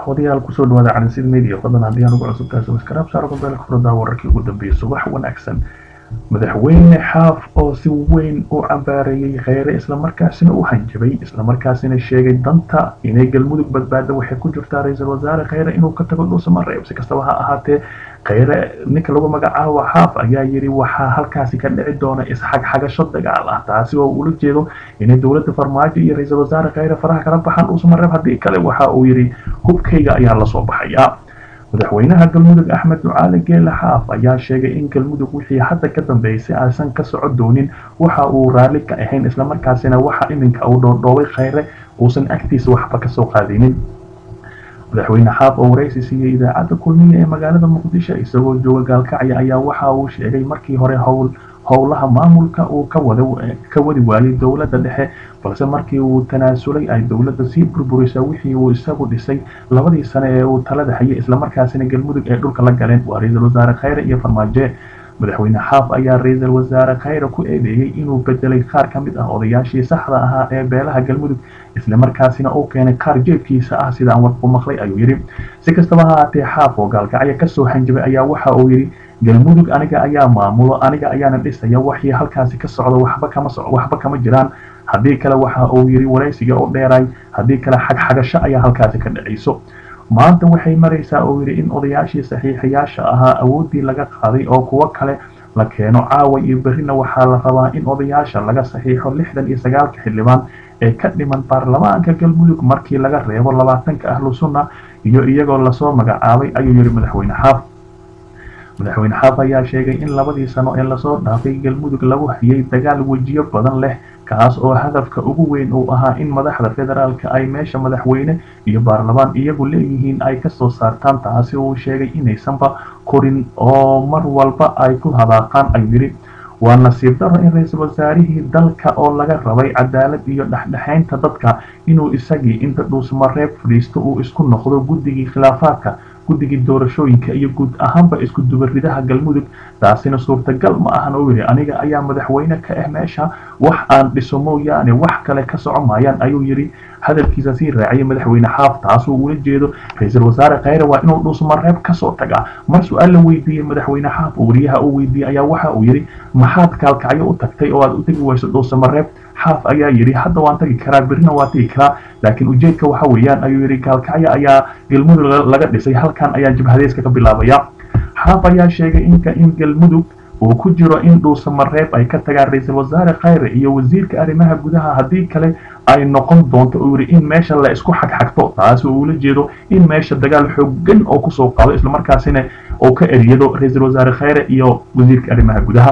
daawadayaal kusoo dhawaada calansid media fadlan haddii aan ugu cusubtahay subscribe saaro mobilka furada wararkii ugu dambeeyay subax wanaagsan madaxweyne xaaf oo si weyn u cambaareeyey kheyre islamarkaasina u hanjabay islamarkaasina sheegay danta inay galmudug badbaada waxay ku jirtaa ra-iisul wasaare kheyre inuu ka tago dhuusamareeb si kastaba ha ahaatee kheyre ninka lagu magacaabo xaaf ayaa yidhi waxaa halkaasi ka dhici doona isxagxagasho dagaal ah taasi oo ula jeedo inay dowladda farmaajo iyo ra-iisul wasaare kheyre faraha kala baxaan dhuusamareeb haddii kale waxa uu yidhi hubkayga ayaa lasoo baxaya madaxweynaha galmudug axmed ducaale geele xaaf ayaa sheegay in galmudug wixii hadda ka dambeysay aysan ka soco doonin waxa uu raalli ka ahayn islamarkaasina waxa iminka uu dhoodhoobay kheyre uusan agtiisa waxba kasoo qaadinin madaxweyne xaaf oo waraysi siiyey idaacadda kulmiya ee magaalada muqdisho isagoo jooga gaalkacya ayaa waxa uu sheegay markii hore howl howlaha maamulka uu ka wadi waayay dowladda dhexe balse markii uu tanaasulay ay dowladda sii burburisa wixii uu isagu dhisay labadii sane ee uu talada hayay islamarkaasina galmudug ay dhulka la galeen waa ra-iisul wasaare kheyre iyo farmaajo madaxweyne xaaf ayaa ra-iisul wasaare kheyre ku eedeeyey inuu bedelay qaar ka mid ah odayaashii saxda ahaa ee beelaha galmudug islamarkaasina uu keenay qaar jeebkiisa ah sida aan warku maqlay ayuu yidhi si kastaba ha ahaatee xaaf oo gaalkacyo kasoo hanjabay ayaa waxa uu yidhi galmudug aniga ayaa maamulo aniga ayaana dhisaya waxii halkaasi ka socda waxba kama so waxba kama jiraan haddii kale waxa uu yidhi waraysiga oo dheeray haddii kale xagxagasho ayaa halkaasi ka dhacayso maanta waxay maraysaa oo yidhi in odayaashii saxiixayaasha ahaa awooddii laga qaaday oo kuwo kale la keeno caawa iyo berrina waxaa la rabaa in odayaasha laga saxiixo lixdan iyo sagaalka xildhibaan ee ka dhiman baarlamaanka galmudug markii laga reebo labaatanka ahlu sunna iyo iyagoo lasoo magacaabay ayuu yidhi madaxweyne xaaf madaxweyne xaaf ayaa sheegay in labadii sano ee lasoo dhaafay galmudug lagu hayay dagaal wejiyo badan leh kaas oo hadafka ugu weyn uu ahaa in madaxda federaalka ay meesha madaxweyne iyo baarlamaan iyagu leeyihiin ay kasoo saartaan taasi uu sheegay inaysanba korin oo mar walba ay ku hadaaqaan ayuu yidhi waa nasiib daro in ra-iisul wasaarihii dalka oo laga rabay cadaalad iyo dhexdhexaynta dadka inuu isagii inta dhuusmareeb fadhiisto uu isku noqdo guddigii khilaafaadka guddigii doorashooyinka iyo guud ahaanba isku dubaridaha galmudug taasina suurtagal ma ahan oo yidhi aniga ayaa madaxweyne ka ah meesha wax aan dhiso mooyaane wax kale ka soco maayaan ayuu yidhi hadalkiisa sii raaciyay madaxweyne xaaf taasuu ula jeedo ra-iisul wasaare kheyre waa inuu dhuusmareeb kasoo tagaa mar su-aal la weydiiyey madaxweyne xaaf oo wariyaha uu weydiiyey ayaa waxa uu yidhi maxaad kaalkacyo u tagtay oo aad u tegi weyso dhuusamareeb xaaf ayaa yidhi hadda waan tagi karaa berrina waan tagi karaa laakiin ujeedka waxa weeyaan ayuu yidhi gaalkacyo ayaa galmudug laga dhisay halkan ayaa jabhadeyska ka bilaabaya xaaf ayaa sheegay inka in galmudug uu ku jiro in dhuusamareeb ay ka tagaan ra-iisul wasaare kheyre iyo wasiirka arrimaha gudaha haddii kale ay noqon doonto uu yidhi in meesha la isku xagxagto taasi uu ula jeedo in meesha dagaal xoogan oo kusoo qaado islamarkaasina uu ka eriyado ra-iisul wasaare kheyre iyo wasiirka arrimaha gudaha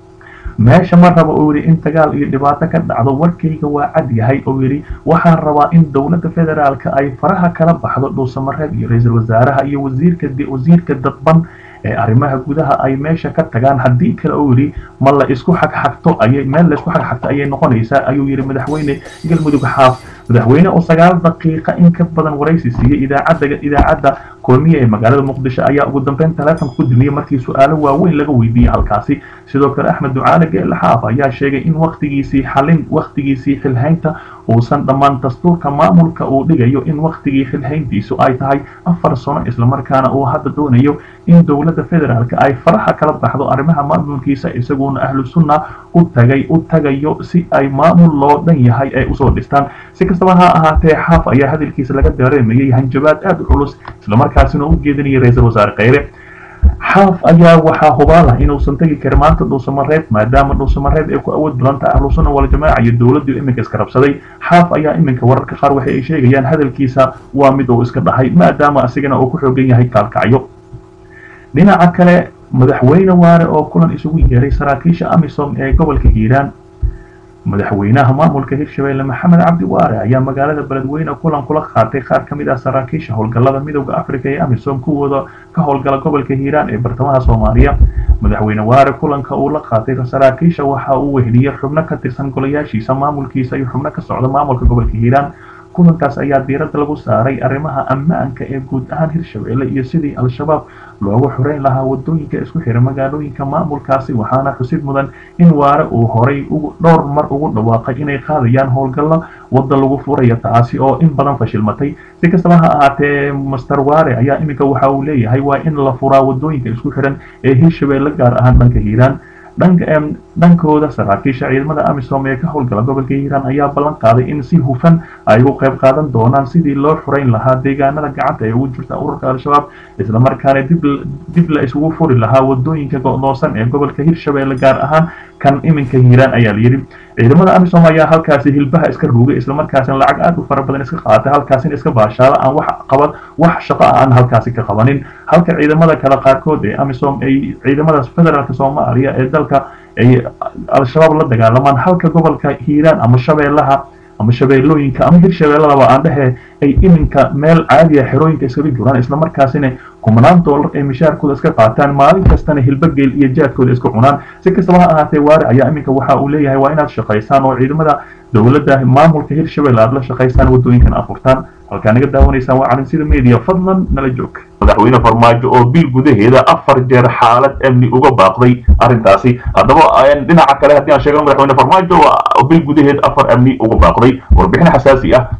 meesha ma raba uu yidhi in dagaal iyo dhibaato ka dhacdo warkayga waa cad yahay oo yidhi waxaan rabaa in dowladda federaalka ay faraha kala baxdo dhuusamareeb iyo ra-iisul wasaaraha iyo wasiirka wasiirka dadban ee arrimaha gudaha ay meesha ka tagaan haddii kale uu yidhi ma la isku xagxagto ayay meel la isku xagxagto ayay noqonaysaa ayuu yidhi madaxweyne galmudug xaaf madaxweyne oo sagaal daqiiqa in ka badan waraysi siiyey idaacadda idaacadda kulmiya ee magaalada muqdisho ayaa ugu dambeyn taleefonka ku dumiyey markii su-aalo waaweyn laga weydiiyey halkaasi sidoo kale axmed ducaale geele xaaf ayaa sheegay in waktigiisii xalin waktigiisii xilhaynta uusan dhammaan dastuurka maamulka uu dhigayo in waktigii xilhayntiisu ay tahay afar sano islamarkaana uu hadda doonayo in dowladda federaalka ay faraha kala baxdo arrimaha maamulkiisa isaguna ahlu sunna u tagay u tagayo si ay maamul loo dhan yahay ay usoo dhistaan si kastaba ha ahaatee xaaf ayaa hadalkiisa laga dareemayay hanjabaad aada u culus islamarkaasina u jeedinayay ra-iisul wasaare kheyre xaaf ayaa waxaa hubaalah inuusan tegi karin maanta dhuusamareeb maadaama dhuusamareeb ay ku awood badan tahay ahlu sunna waljamaaca iyo dowladdu iminka iska rabsaday xaaf ayaa iminka wararka qaar waxa ay sheegayaan hadalkiisa waa mid uu iska dhahay maadaama asigana uu ku xoogan yahay kaalkacyo dhinaca kale madaxweyne waare oo kulan isugu yeeray saraakiisha amisom ee gobolka hiiraan madaxweynaha maamulka hirshabelle maxamed cabdi waare ayaa magaalada beledweyne kulan kula qaatay qaar ka mid ah saraakiisha howlgallada midooda africa ee amisom kuwooda ka howlgala gobolka hiiraan ee bartamaha soomaaliya madaxweyne waare kulanka uu la qaatay saraakiisha waxa uu weheliyey xubno ka tirsan golayaashiisa maamulkiisa iyo xubno ka socda maamulka gobolka hiiraan kulankaas ayaa diiradda lagu saaray arrimaha ammaanka ee guud ahaan hirshabelle iyo sidii al-shabaab loogu xoreyn lahaa wadooyinka isku xira magaalooyinka maamulkaasi waxaana xusid mudan in waare uu horay dhowr mar ugu dhawaaqay inay qaadayaan howlgallo wadda lagu furayo taasi oo in badan fashilmatay si kastaba ha ahaatee master waare ayaa iminka waxa uu leeyahay waa in la furaa wadooyinka isku xiran ee hirshabelle gaar ahaan dhanka hiiraan dhankooda saraakiisha ciidamada amisom ee ka howlgala gobolka hiiraan ayaa ballan qaaday in si hufan ay ugu qayb qaadan doonaan sidii loo xoreyn lahaa deegaanada gacanta ee ugu jirta ururka al-shabaab islamarkaana dib la isugu furi lahaa wadooyinka go'doonsan ee gobolka hirshabelle gaar ahaan kan iminka hiiraan ayaa layidhi ciidamada amisom ayaa halkaasi hilbaha iska ruugay islamarkaasina lacag aad u fara badan iska qaatay halkaasina iska baashaala aan wax qaban wax shaqo ah aan halkaasi ka qabanin halka ciidamada kale qaarkood ee amisom ay ciidamada federaalk soomaaliya ee dalka ay al-shabaab la dagaalamaan halka gobolka hiiraan ama shabeellaha ama shabeellooyinka ama hirshabeelladaba aan dhehe ay iminka meel caadiya xerooyinka iskaga juraan islamarkaasina kumanaan doolar ay mishaarkooda iska qaataan maalin kastana hilbageel iyo jaadkooda iska cunaan si kastaba ha ahaatee waare ayaa iminka waxa uu leeyahay waa inaad shaqaysaan oo ciidamada dowladda maamulka hirshabelle aad la shaqaysaan wadooyinkan afurtaan halkaa naga daawanaysaan waa calinsida media fadlan nala joog madaxweyne farmaajo oo bil gudaheeda afar jeer xaalad amni uga baaqday arrintaasi haddaba dhinaca kale haddii aan sheegno madaxweyne farmaajo bil gudaheed afar amni uga baaqday warbixin xasaasi ah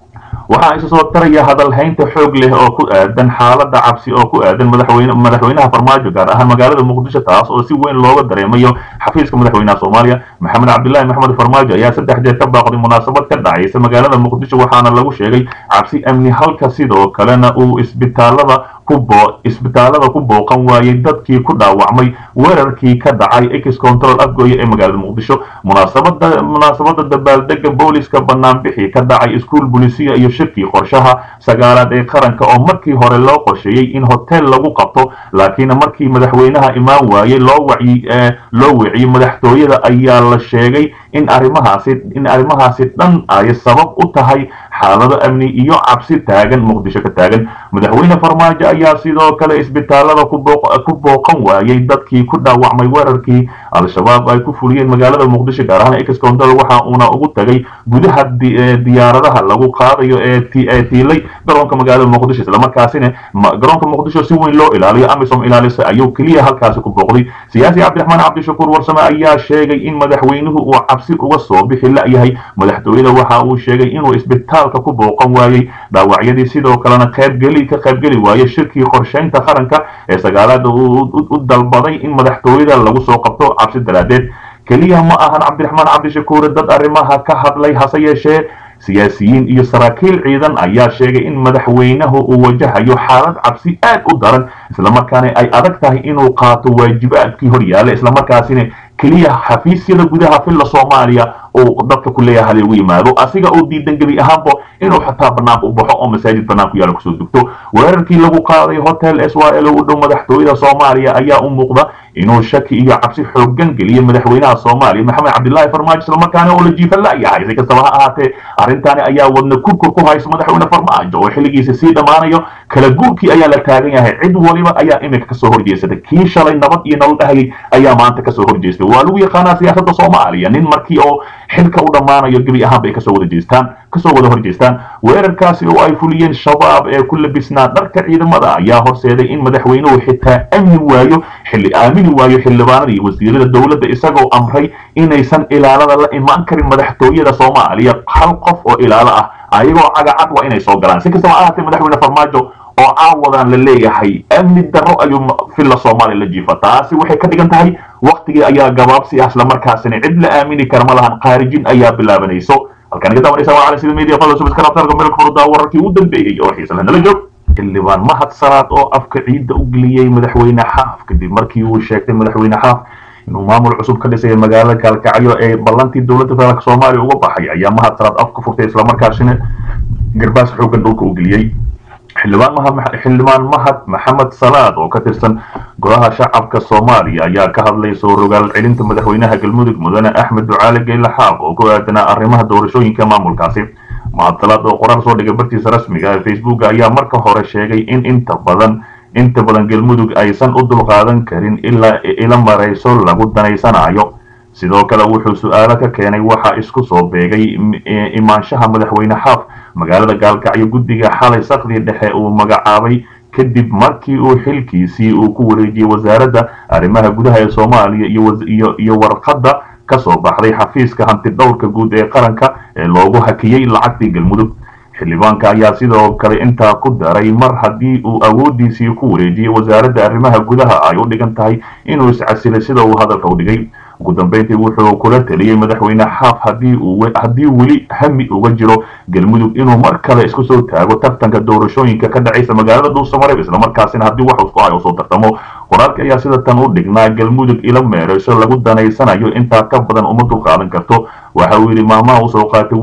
waxaa isa soo taraya hadalhaynta xoog leh oo ku aadan xaaladda cabsi oo ku aadan madaxweyne madaxweynaha farmaajo gaar ahaan magaalada muqdisho taas oo si weyn looga dareemayo xafiiska madaxweynaha soomaaliya maxamed cabdilaahi maxamed farmaajo ayaa saddex jeer ka baaqday munaasabad ka dhacaysa magaalada muqdisho waxaana lagu sheegay cabsi amni halka sidoo kalena uu isbitaalada isbitaalada ku booqan waayey dadkii ku dhaawacmay weerarkii ka dhacay ex control afgooye ee magaalada muqdisho munaasabada munaasabada dabaaldega booliska banaanbixi ka dhacay iskuul bulisiya iyo shirkii qorshaha sagaalaad ee qaranka oo markii hore loo qorsheeyey in hotel lagu qabto laakiin markii madaxweynaha imaan waayey loo wacyi loo wiciyey madaxtooyada ayaa la sheegay in arrimahaasi in arrimahaasi dhan ay sabab u tahay xaalado amni iyo cabsi taagan muqdisho ka taagan madaxweyne farmaajo ayaa sidoo kale isbitaalada ku booqan waayey dadkii ku dhaawacmay weerarkii al-shabaab ay ku fuliyeen magaalada muqdisho gaar ahaan ex control waxa uuna ugu tagay gudaha diyaaradaha lagu qaadayo ee tiilay garoonka magaalada muqdisho islamarkaasina garoonka muqdisho si weyn loo ilaaliyo amisom ilaalisa ayuu keliya halkaasi ku booqday siyaasi cabdiraxmaan cabdishakuur warsame ayaa sheegay in madaxweynuhu uu cabsi uga soo bixi la-yahay madaxtooyada waxa uu sheegay inuu isbitaalka ku booqan waayey dhaawacyadii sidoo kalena qaybgeli ka qaybgeli waayey shirkii qorshaynta qaranka ee sagaalaada u dalbaday in madaxtooyada lagu soo qabto cabsi daraadeed keliya ma ahan cabdiraxmaan cabdishakuure dad arrimaha ka hadlay hase yeeshee siyaasiyiin iyo saraakiil ciidan ayaa sheegay in madaxweynahu uu wajahayo xaalad cabsi aad u daran islamarkaana ay adag tahay inuu qaato waajibaadkii hor yaalla islamarkaasina keliya xafiisyada gudaha filla soomaaliya uu dadka ku leeyahay hal ugu yimaado asiga uu diidan gebi ahaanba inuu xataa banaanka u baxo oo masaajid banaanku yaalla kusoo dugto weerarkii lagu qaaday hotel s y l u dhow madaxtooyada soomaaliya ayaa u muuqda inuu shaki iyo cabsi xoogan geliyay madaxweynaha soomaaliya maxamed cabdilaahi farmaajo islamarkaana oo la jiifa la-yahay si kastaba ha ahaatee arrintaani ayaa wadna kurkur ku haysa madaxweyne farmaajo oo xilligiisa sii dhammaanayo kala guurkii ayaa la taagan yahay cid waliba ayaa iminka kasoo horjeesatay kii shalay nabad iyo nolol dhahayay ayaa maanta kasoo horjeestay waa lagu yaqaanaa siyaasadda soomaaliya nin markii oo xilka u dhammaanayo gebi ahaan bay kasoo wada jeestaan kasoo wada horjeestaan weerarkaasi oo ay fuliyeen shabaab ee ku labisnaa dharka ciidamada ayaa horseeday in madaxweynuhu xitaa amni waayo xilli aamini waayo xildhibaanada iyo wasiirada dowladda isagoo amray inaysan ilaalada la imaan karin madaxtooyada soomaaliya hal qof oo ilaalo ah ayagoo cagacad waa inay soo galaan si kastaba ahaatee madaxweyne farmaajo oo caawadan la leeyahay amni darro ayuu filla soomaaliya la jiifa taasi waxay ka dhigan tahay waktigii ayaa gabaabsi ah islamarkaasina cid la aamini kara ma lahan khaarijin ayaa bilaabanayso halkaan iga daawanaysa waa cali sida media fadla subscribe tarka meel furdaa wararkii ugu dambeeyey oo xiisa leh nala joog xildhibaan mahad salaad oo afka ciidda u geliyey madaxweyne xaaf kadib markii uu sheegtay madaxweyne xaaf inuu maamul cusub ka dhisay magaalada kaalkacyo ee ballantii dowladda federaalk soomaaliya uga baxay ayaa mahad salaad afka furtay islamarkaasina garbaas xoogan dhulka u geliyey xildhibaan mahad maxamed salaad oo ka tirsan golaha shacabka soomaaliya ayaa ka hadlay soo rogaal celinta madaxweynaha galmudug mudane axmed ducaale geyle xaaf oo ku aadanaa arrimaha doorashooyinka maamulkaasi mahad salaad oo qoraal soo dhigay bartiisa rasmiga ee facebook ayaa marka hore sheegay in inta badan inta badan galmudug aysan u dulqaadan karin ilaa ila marayso lagu danaysanayo sidoo kale wuxuu su-aalo ka keenay waxa isku soo beegay imaanshaha madaxweyne xaaf magaalada gaalkacyo guddiga xalay sakdii dhexe uu magacaabay kadib markii uu xilkiisii uu ku wareejiyey wasaaradda arrimaha gudaha ee soomaaliya iyo warqadda ka soo baxday xafiiska hanti dhowrka guud ee qaranka ee loogu hakiyey lacagtii galmudug xildhibaanka ayaa sidoo kale intaa ku daray mar haddii uu awooddiisii ku wareejiyey wasaaradda arrimaha gudaha ay u dhigan tahay inuu iscasilay sida uu hadalka u dhigay ugu dambeyntii wuxuu kula taliyey madaxweyne xaaf haddii weli hami uga jiro galmudug inuu mar kale isku soo taago tartanka doorashooyinka ka dhacaysa magaalada dhuusamareeb islamarkaasina haddii wax isku hay usoo tartamo qoraalka ayaa sida tan u dhignaa galmudug ila meerayso lagu danaysanayo intaa ka badan uma dulqaadan karto waxa uu yidhi maamaha usoo qaatay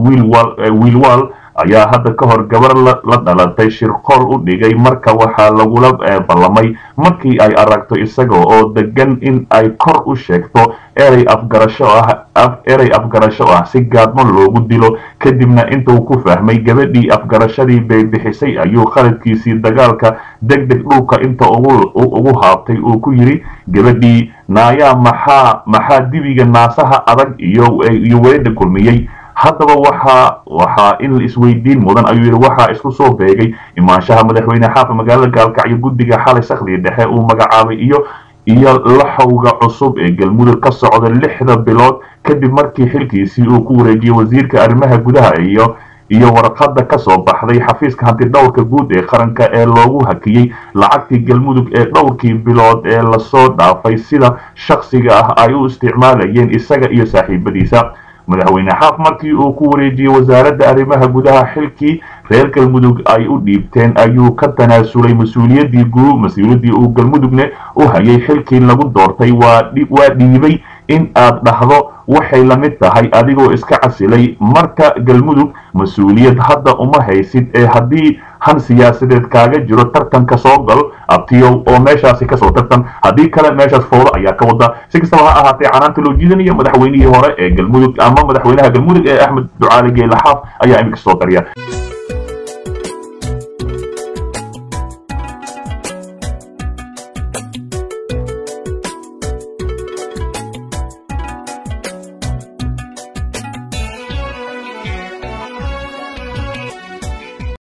wiilwaal ayaa hadda ka hor gabar la dhalatay shirqool u dhigay marka waxaa lagula ballamay markii ay aragto isaga oo degan in ay kor u sheegto erey afgarasho ah erey afgarasho ah si gaadmo loogu dilo kadibna intuu ku fahmay gabadhii afgarashadii bay bixisay ayuu khaladkiisii dagaalka deg deg dhulka inta ugu haabtay uu ku yidhi gabadhii naayaa maxaa maxaa dibiga naasaha adag iyo iyo weedha kulmiyey haddaba waxaa waxaa in isweydiin mudan ayuu yidhi waxaa isku soo beegay imaanshaha madaxweyne xaafa magaalada gaalkacyo guddiga xalay sakhdii dhexe uu magacaabay iyo iyo laxowga cusub ee galmudug ka socda lixda bilood kadib markii xilkiisii uu ku wareejiyey wasiirka arrimaha gudaha iyo iyo warqadda ka soo baxday xafiiska hanti dhowrka guud ee qaranka ee loogu hakiyey lacagtii galmudug ee dhowrkii bilood ee lasoo dhaafay sida shakhsiga ah ay u isticmaalayeen isaga iyo saaxiibadiisa madaxweyne xaaf markii uu ku wareejiyey wasaaradda arrimaha gudaha xilkii reer galmudug ay u dhiibteen ayuu ka tanaasulay mas-uuliyaddii guu mas-uuliyaddii uu galmudugne u hayay xilkii lagu doortay waa dhiibay in aad dhahdo waxay la mid tahay adigoo iska casilay marka galmudug mas-uuliyad hadda uma haysid ee haddii han siyaasadeed kaaga jiro tartanka soo gal abtiyow oo meeshaasi kasoo tartan haddii kale meeshaas foodo ayaa ka wada si kastaba ha ahaatee canaanta loo jiidanaya madaxweynihii hore ee galmudug ama madaxweynaha galmudug ee axmed ducaali geelaxaaf ayaa iminka soo darya